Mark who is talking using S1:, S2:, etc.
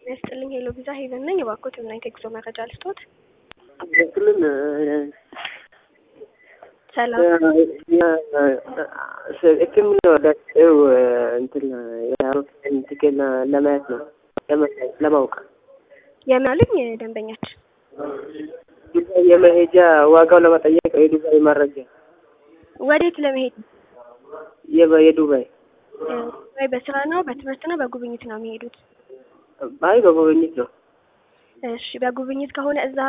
S1: ያስጥልኝ ሄሎ ቪዛ ሄቨን ነኝ። እባክዎት ምን አይነት የጉዞ መረጃ ልስጥዎት?
S2: ክልል
S1: ሰላም
S2: ሕክምና ወዳቸው እንትን የአውሮፕላን ቲኬት ለማየት ነው ለማወቅ
S1: የምናሉኝ ደንበኛችን
S2: ዱባይ የመሄጃ ዋጋው ለመጠየቅ የዱባይ መረጃ
S1: ወዴት ለመሄድ
S2: የዱባይ
S1: ወይ በስራ ነው በትምህርት ነው በጉብኝት ነው የሚሄዱት?
S2: አይ በጉብኝት ነው።
S1: እሺ በጉብኝት ከሆነ እዛ